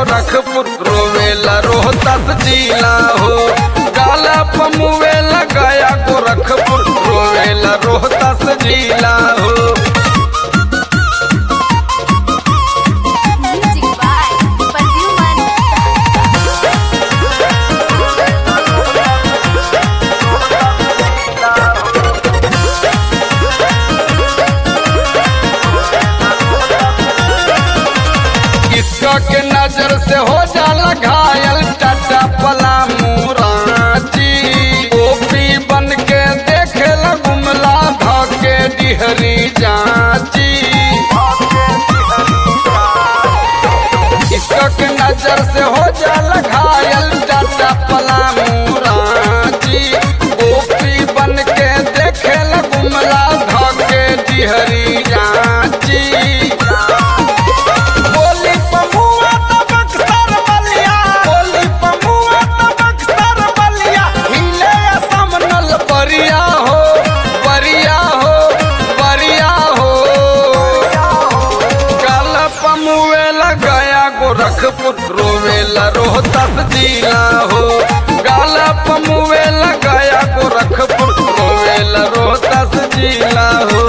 गोरखपुर रोवेला रोहतास जिला हो गाला पमुवेला गया गोरखपुर रोवेला रोहतास जिला हो Music by Pradyuman किसका के नजर से हो जाला घायल टाटा पला मुराची ओपी बन के देखे गुमला धके डिहरी जाची किसका के नजर से हो जाला घायल टाटा पला मुराची ओपी बन के देखे गुमला धके डिहरी जाची बोली पमुआ त बक्सर बलिया बोली पमुआ त बक्सर बलिया हिले असम नल बरिया हो बरिया हो बरिया हो काल पमुएला गया गोरखपुर रोवेला रोहतास जिला हो गाला पमुएला गया गोरखपुर रोवेला रोहतास जिला हो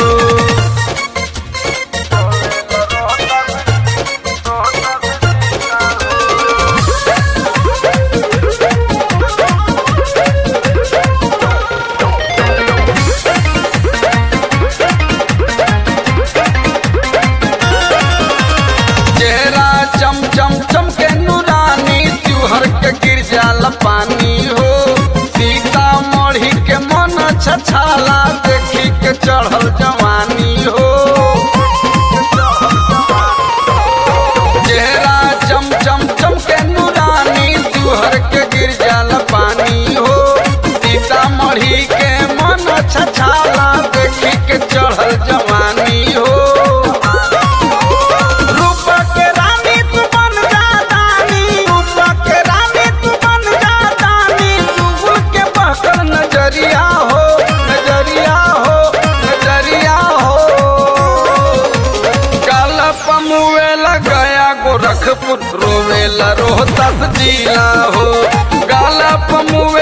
चेहरा चम चम चम के नूरानी त्योहर के गिर जाला पानी हो सीता मढ़ी के मन छछाला देखी के चढ़ल जवानी हो चेहरा चम चम चम के नूरानी त्योहर के गिर जाला पानी हो सीता मढ़ी के मन छछाला देखी के चढ़ल जवानी हो रूपा के रानी तू बन जा दानी रूपा के रानी तू बन जा दानी चुगल के बहकर नजरिया हो नजरिया हो नजरिया हो काला पमुएला गया गोरखपुर रोवेला रोहतास जिला हो गाला पमुए